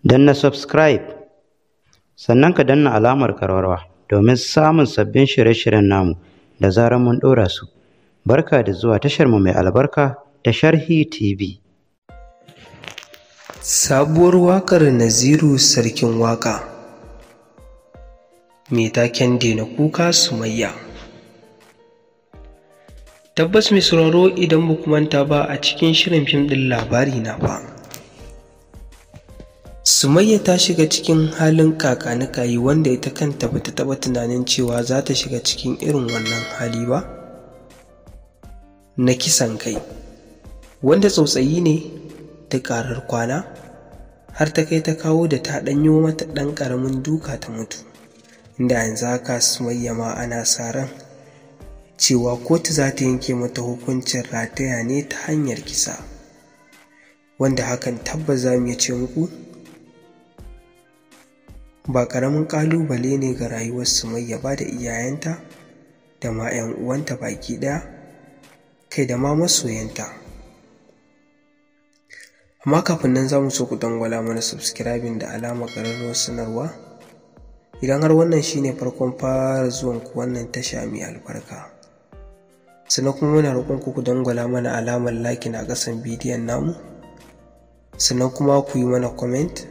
na subscribe sannan ka danna alamar karwarwa domin samun sabbin shirye-shiryen namu da zarar mun ɗora su barka da zuwa tasharmu mai albarka ta sharhi tv Sabuwar waƙar Naziru Sarkin Waƙa Mai taken Daina Kuka Sumayya Tabbas mai sauraro idan ba manta ba a cikin shirin fim ɗin labari na ba. Sumayya ta shiga cikin halin kakanikayi wanda ita kanta bata taɓa tunanin cewa za ta shiga cikin irin wannan hali ba? Na kisan kai, wanda tsautsayi ne ta ƙarar kwana har ta kai ta kawo da ta ɗanyo mata ɗan ƙaramin duka ta mutu inda yanzu haka sumayya ma ana sa ran cewa kotu za ta yanke mata hukuncin rataya ne ta hanyar kisa wanda hakan tabbas za mu iya ce muku ba ƙaramin ƙalubale ne ga rayuwar sumayya ba da iyayenta da ma 'yan uwanta baki ɗaya kai da ma masoyanta amma kafin nan za mu so ku dangwala mana subscribing da alamar ƙararrawar sanarwa idan har wannan shine farkon fara zuwan ku wannan tasha mai albarka sannan kuma muna roƙon ku ku dangwala mana alamar like a ƙasan bidiyon namu sannan kuma ku yi mana comment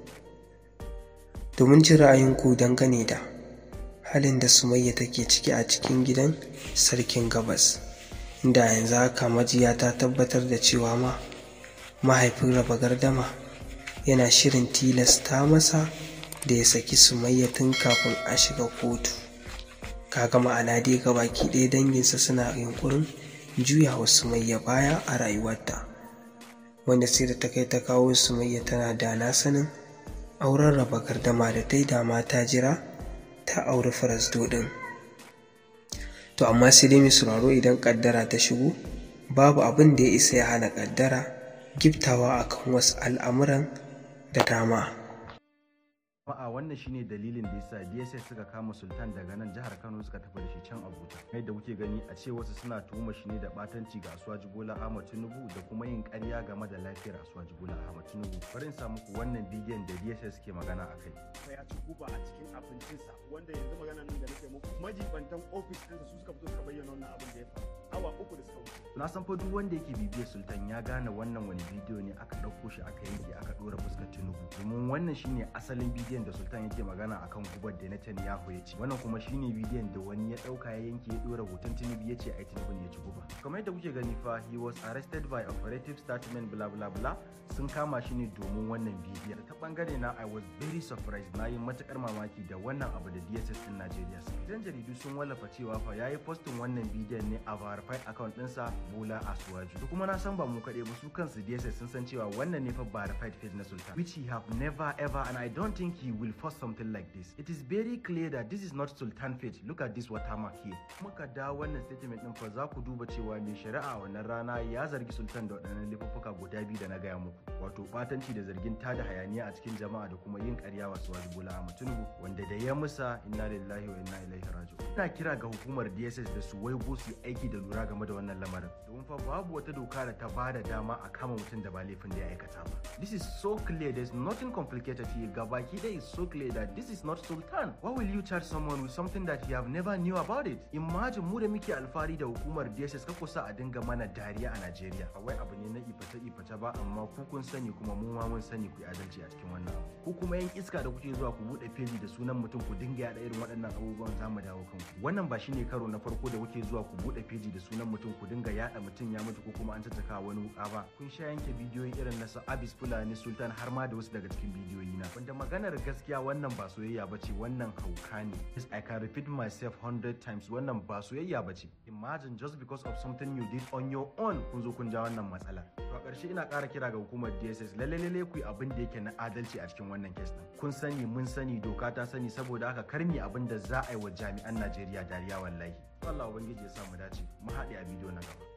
domin jin ra'ayinku dangane da halin da sumayya take ciki a cikin gidan sarkin gabas inda yanzu haka majiya ta tabbatar da cewa ma mahaifin raba gardama yana shirin tilasta masa da ya saki sumayya tun kafin a shiga kotu kaga ma'ana dai ga baki ɗaya danginsa suna yunkurin juya wa sumayya baya a rayuwarta wanda sai da ta kai ta kawo sumayya tana da na sanin auren raba gardama da ta yi dama ta jira ta auri farasdo ɗin to amma sai dai mai sauraro idan ƙaddara ta shigo babu abin da ya isa ya hana ƙaddara giftawa akan wasu al'amuran da dama. Jama'a wannan shine dalilin da yasa DSS suka kama Sultan daga nan jihar Kano suka tafi da shi can Abuja. Yadda kuke gani a ce wasu suna tuhuma shi ne da batanci ga Asuwaji Bola Ahmad Tinubu da kuma yin ƙarya game da lafiyar Asuwaji Bola Ahmad Tinubu. Bari in sa muku wannan bidiyon da DSS ke magana a kai. ya ci guba a cikin abincinsa wanda yanzu magana nan da nake muku majibantan ofis ɗinsa su suka fito suka bayyana wannan abin da ya faru awa uku da suka wuce. Na san fa duk wanda yake bibiyar Sultan ya gane wannan wani bidiyo ne aka ɗauko shi aka yanke aka ɗora fuskar Tinubu. Domin wannan shine asalin bidiyon da Sultan yake magana akan gubar da Netanyahu ya ci. Wannan kuma shine bidiyon da wani ya ɗauka ya yanke ya ɗora hoton Tinubu ya ce ai Tinubu ne ya ci guba. Kamar yadda kuke gani fa he was arrested by operative statement bla bla bla sun kama shi ne domin wannan bidiyon. Ta bangare na I was very surprised na yi matukar mamaki da wannan abu da DSS din Najeriya su. Idan jaridu sun wallafa cewa fa yayi postin wannan bidiyon ne a verified account ɗinsa Bola Asuwaju. To kuma na san ba mu kaɗai ba su kansu DSS sun san cewa wannan ne fa verified page na Sultan which he have never ever and I don't think he will post something like this. It is very clear that this is not Sultan page. Look at this watermark here. Muka da wannan statement din fa za ku duba cewa mai shari'a wannan rana ya zargi Sultan da waɗannan laifuffuka guda biyu da na gaya muku. Wato batanci da zargin tada hayaniya a cikin jama'a da kuma yin ƙarya wa Suwaji Bola Ahmad Tinubu wanda da ya musa inna lillahi wa inna ilaihi raji'un. Ina kira ga hukumar DSS da su waigo su yi aiki da lura game da wannan lamarin. Domin fa babu wata doka da ta bada dama a kama mutum da ba laifin da ya aikata ba. This is so clear there's nothing complicated here. Gabaki ɗaya is so clear that this is not Sultan. Why will you charge someone with something that you have never knew about it? Imagine mu da muke alfahari da hukumar DSS ka kusa a dinga mana dariya a Najeriya. Ba wai abu ne na iface iface ba amma ku kun sani kuma mu ma mun sani ku yi adalci a cikin wannan abu. Ku kuma yan iska da kuke zuwa ku buɗe feji da sunan mutum ku dinga yaɗa irin waɗannan abubuwan za mu dawo kanku. Wannan ba shine karo na farko da kuke zuwa ku buɗe feji da sunan mutum ku dinga yaɗa mutum ya mutu ko kuma an tattaka wani wuka ba. Kun sha yanke bidiyoyi irin na su Abis Fulani Sultan har ma da wasu daga cikin bidiyoyi na. Wanda maganar gaskiya wannan ba soyayya ba ce wannan hauka ne. Yes, I can repeat myself hundred times wannan ba soyayya ba ce. Imagine just because of something you did on your own kun zo kun ja wannan matsala. To a ƙarshe ina ƙara kira ga hukumar DSS lalle lalle ku yi abin da yake na adalci a cikin wannan kes din. Kun sani mun sani doka ta sani saboda haka karmi abin da za a yi wa jami'an Najeriya dariya wallahi. Allah ubangiji ya sa mu dace. Mu haɗe a bidiyo na gaba.